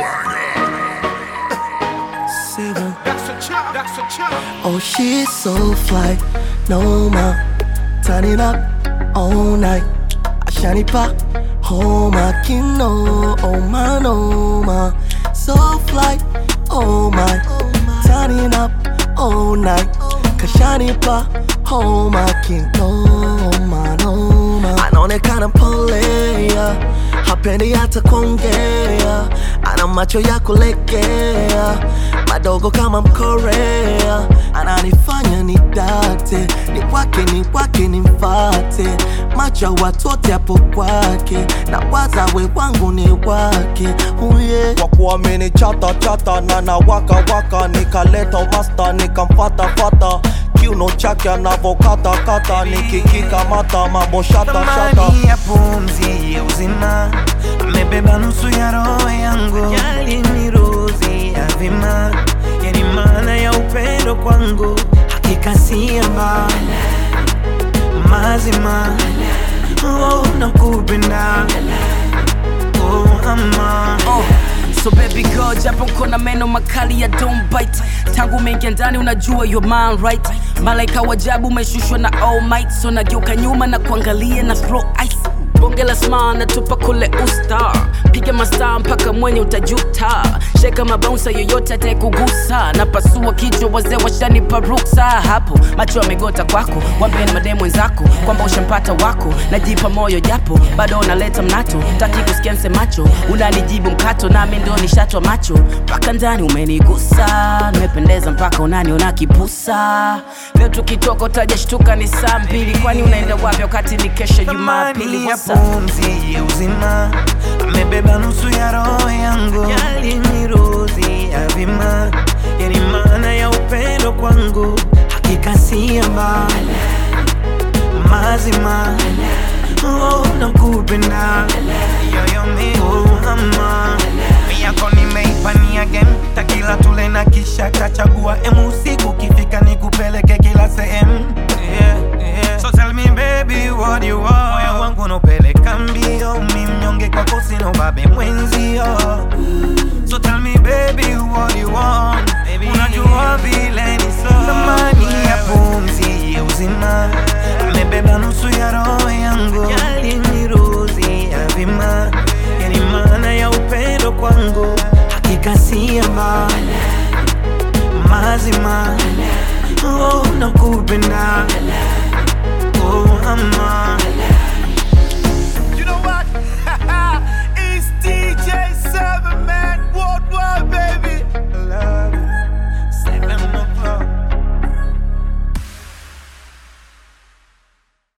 Seven. That's a chop, that's a chop. Oh, she's so fly, no ma. Turn it up all night. Ashani pa, oh my kino, oh my no ma. So fly, oh my. Turn it up all night. Kashani pa, oh my kino, oh my no ma. Anaonekana polea, hapendi hata kuongea, ana macho ya kulegea, madogo kama Mkorea, ananifanya nidate, ni kwake ni kwake ni mfate, macho ya watu wote hapo kwake, na wazawe wangu ni wake, uye kwa kuamini chata chata na na waka waka nikaleta umasta nikamfata fata kiuno chake anavokata kata nikikikamata mambo shata shata thamani ya pumzi ya uzima amebeba nusu ya roho yangu yaliniruzi ya vima yani maana ya upendo kwangu hakika si mbali mazima oh, nakupenda oh, ama Oh, so baby girl japo kona meno makali ya don't bite tangu mengia ndani unajua your man right malaika wajabu umeshushwa na all might so nageuka nyuma na kuangalia na throw ice bonge la sma natupa kule usta piga mastaa mpaka mwenye utajuta sheka mabaunsa yoyote atayekugusa na pasua kichwa wazee washanipa ruksa hapo macho yamegota kwako wambie na mademu wenzako kwamba ushampata wako najipa moyo japo bado unaleta mnato taki kusikia msemacho unanijibu mkato nami ndo nishatwa macho mpaka ndani umenigusa nimependeza mpaka unaniona kipusa leo tukitoka utajashtuka ni saa mbili kwani unaenda wapi wakati ni kesho jumapili thamani ya What's up? pumzi ya uzima amebeba nusu ya roho yangu yaliniruzi ya vima yani maana ya upendo kwangu hakika si mbali mazima oh, nakupenda yoyomi oh, ama yako nimeipania game takila tule na kisha tachagua emu usiku kifika nikupeleke kila sehemu yeah, yeah. so tell me baby what you want moyo wangu nopeleka mbio mi mnyonge kwako sina ubabe mwenzio So tell me baby what you want baby. Unajua vile ni so Thamani ya pumzi ya uzima Amebeba nusu ya roho yangu Yaliniruzi ya vima Yani maana ya upendo kwangu Hakika si mbali Mazima Oh nakupenda Oh ama